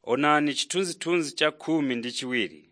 Onani chithunzithunzi cha khumi ndi chiwiri.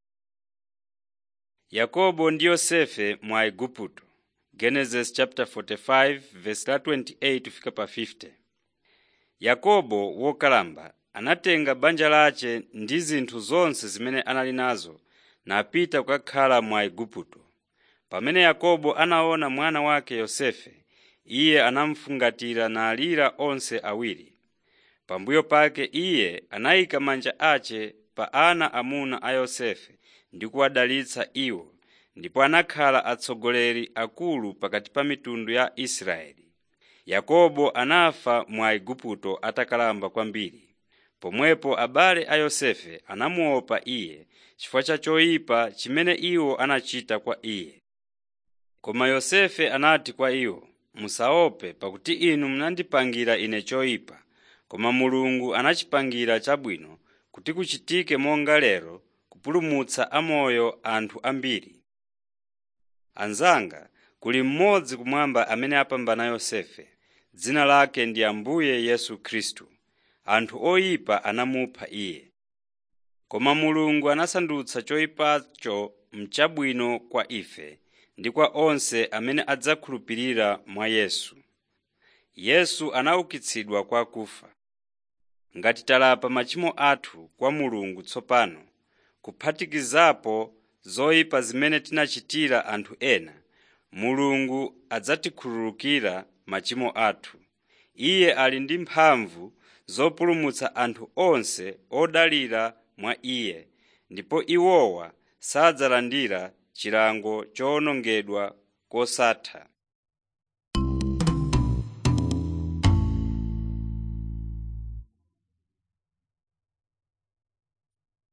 Yakobo ndi Yosefe mwa Igupto Genesis chapter 45 verse la 28 kufika pa 50. Yakobo wokalamba anatenga banja lace ndi zinthu zonse zimene anali nazo napita kukakhala mwa Igupto. Pamene Yakobo anaona mwana wake Yosefe, iye anamufungatira nalira onse awiri. Pambuyo pake iye anayika manja ace pa ana amuna a Yosefe ndi kuwadalitsa iwo, ndipo anakhala atsogoleri akulu pakati pa mitundu ya Israeli. Yakobo anafa mwa Igupto atakalamba kwambiri. Pomwepo abale a Yosefe anamuopa iye chifukwa cha choyipa chimene iwo anachita kwa iye. Koma Yosefe anati kwa iwo, “Musaope pakuti inu munandipangira ine choyipa, koma Mulungu anachipangira chabwino kuti kuchitike monga lero kupulumutsa amoyo anthu ambiri. Anzanga, kuli mmodzi kumwamba amene apambana Yosefe, dzina lake ndi Ambuye Yesu Khristu. Anthu oyipa anamupha iye. Koma Mulungu anasandutsa choyipacho mchabwino kwa ife ndi kwa onse amene adzakhulupirira mwa Yesu. Yesu anaukitsidwa kwa akufa. Ngati talapa machimo athu kwa Mulungu tsopano, kuphatikizapo zoyipa zimene tinachitira anthu ena, Mulungu adzatikhululukira machimo athu. Iye ali ndi mphamvu zopulumutsa anthu onse odalira mwa Iye, ndipo iwowa sadzalandira chilango chowonongedwa kosatha.